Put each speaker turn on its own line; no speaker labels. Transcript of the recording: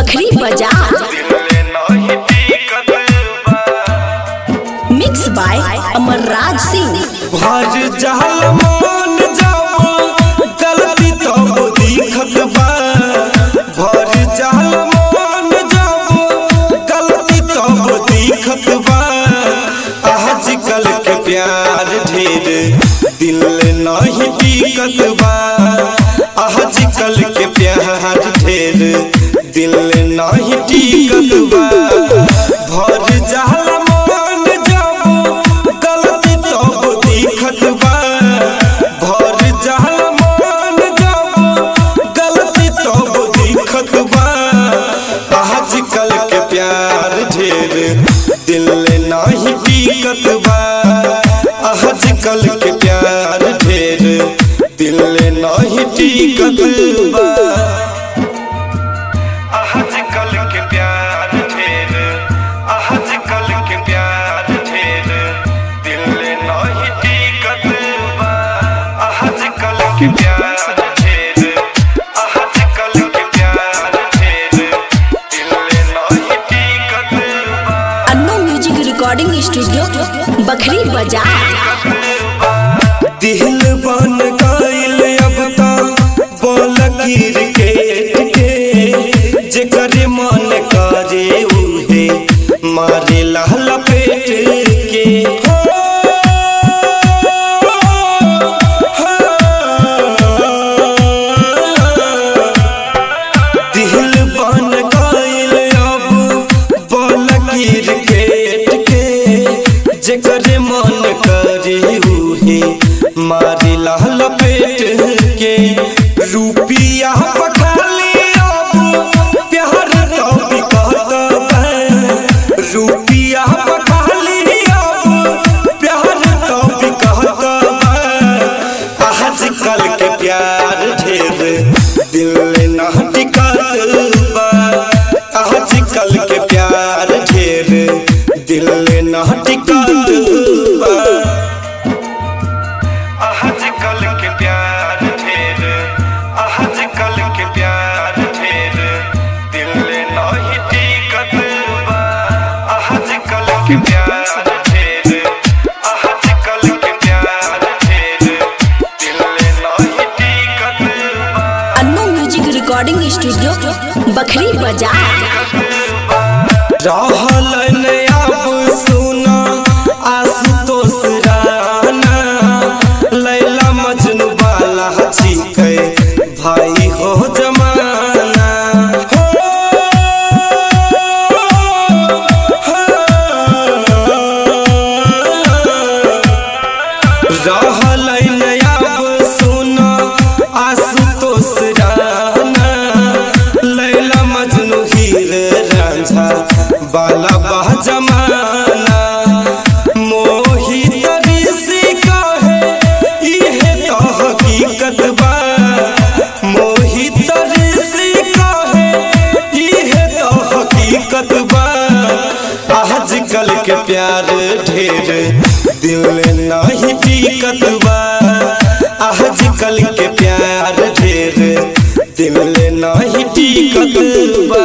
बखरी बाजार mix by Amar Raj Singh
भर जहल मान जाओ गलती तो दिखत बा भर जहल मान जाओ गलती तो दिखत बा आजकल के प्यार ढेर दिल नहीं टिकत बा आजकल के प्यार ढेर दिल नहीं टिकत बा भर जहल मान जाओ गलती तो दिखत बा भर जहल मान जाओ गलती तो दिखत बा आजकल के प्यार ढेर दिल नहीं टिकत बा आजकल के प्यार ढेर दिल नहीं टिकत बा आजकल के प्यार ढेर आजकल के प्यार ढेर दिल नहीं टिकत बा आजकल के प्यार ढेर आजकल के प्यार ढेर दिल नहीं टिकत बा
Annu music recording studio Bakhri Bazar
दिल बन गइल अब त बोल क्रिकेट के जेकर मन करे उहे मारे लाल पेट के हो, हो। दिल बन गइल अब बोल क्रिकेट के जेकर मन करे उहे मारे लाल पेट के रुपिया पठाली अब प्यार तो बिकत बा रुपिया पठाली अब प्यार तो बिकत बा आजकल के प्यार ढेर दिल ना टिकत बा आजकल के प्यार ढेर दिल ना टिकत बा आजकल के प्यार ढेर आजकल के प्यार ढेर दिल नहीं टिकत बा आजकल के प्यार ढेर आजकल के प्यार ढेर दिल नहीं टिकत बा
Annu music recording studio Bakhri Bazar
रहल न अब सुना आशुतोष राना लैला मजनू वाला छिकै भाई हो जमाना हो, रहल न अब सुना आशुतोष राना लैला मजनू हीर रांझा बाला बह जमाना मोहित ऋषि कहे इहे तो हकीकत बा मोहित ऋषि कहे इहे तो हकीकत बा आजकल के प्यार ढेर दिल नहीं टिकत बा आजकल के प्यार ढेर दिल नहीं टिकत बा